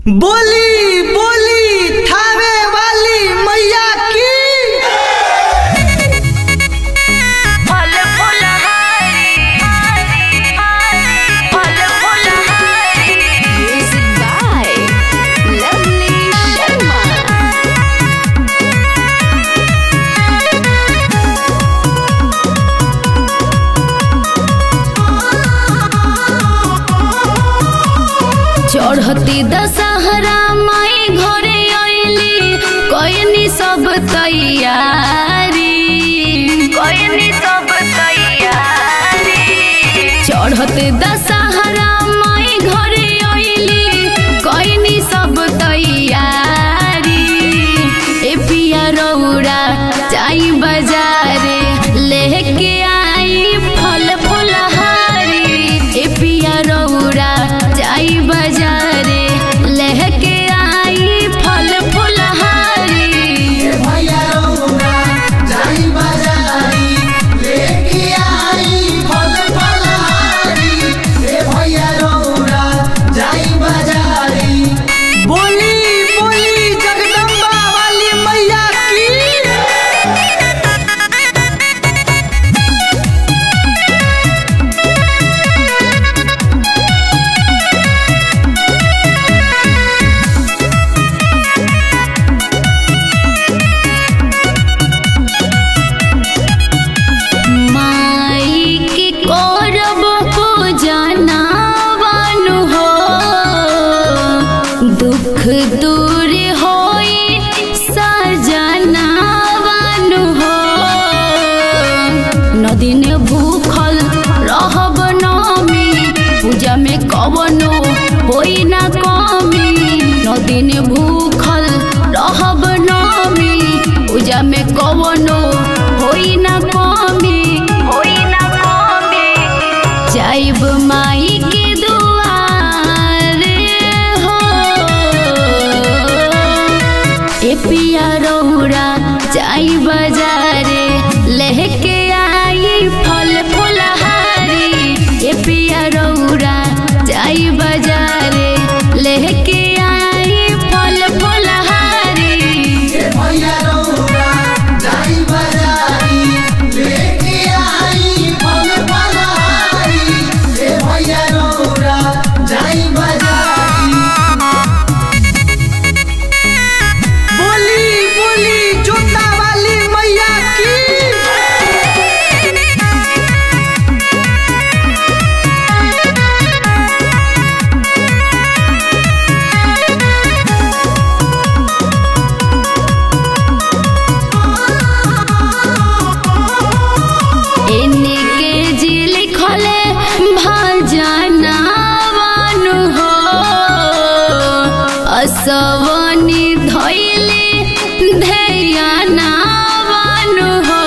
बोली बोली थावे वाली मैया की फल फूल हरी फल फूल हरी Music by Lovely Sharma. चढ़ती दशहरा माई घरे अइली कयनी सब तैयारी कोई सब तैयारी चढ़ते दशहरा माई घरे अइली कयनी सब तैयारी ए पिया रौरा जाई बाजारे लेके आई फल फुलहारी ए पिया रौरा जाई बाजारे लेके आई फल फुलहारी भैया रौरा जाई बाजारी लेके आई फल फलहारी ए भैया रौरा जाई बाजारी बोली बोली जगदम्बा वाली मैया की माई की करब पूजनावन हो दुख दूर होई सजनावन हो नदीन भूखल रहब नमी पूजा में कवनो होई ना कमी नदीन भूखल रहब नमी पूजा में कवनो होई ना कमी कोई ना कमी जाइब माई के दुआर हो ए पिया रौरा जाई बाजारे लेके आई फल फुलहारी ए पिया रौरा जाई बाजारे लेके आई फल फुलहारी भैया रौरा जाई बाजारी लेके आई फल फलहारी ए भैया रौरा जाई बाजारी बोली बोली जोता वाली मैया की एने के जी लिखले भजनावन हो असवनी धैले ध्यानावन हो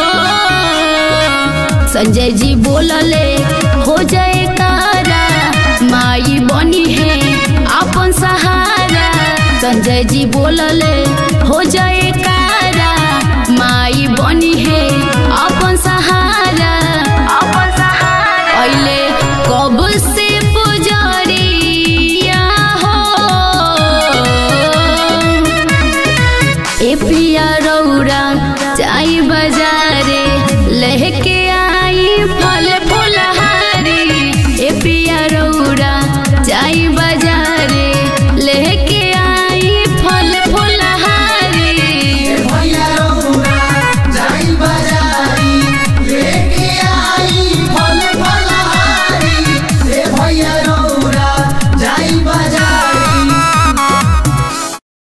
संजय जी बोलले हो जाए तारा माई बनी है अपन सहारा संजय जी बोलले हो जाए कारा माई बनी है अपन सहारा अपन सहारा अइले कब से पुजरिया हो ए पिया रौरा जाई बाजारे लेके आई फल फुलहारी ए पिया रौरा जाई बाजारे लेके आई फल फुलहारी भैया रौरा जाई बाजारी लेके आई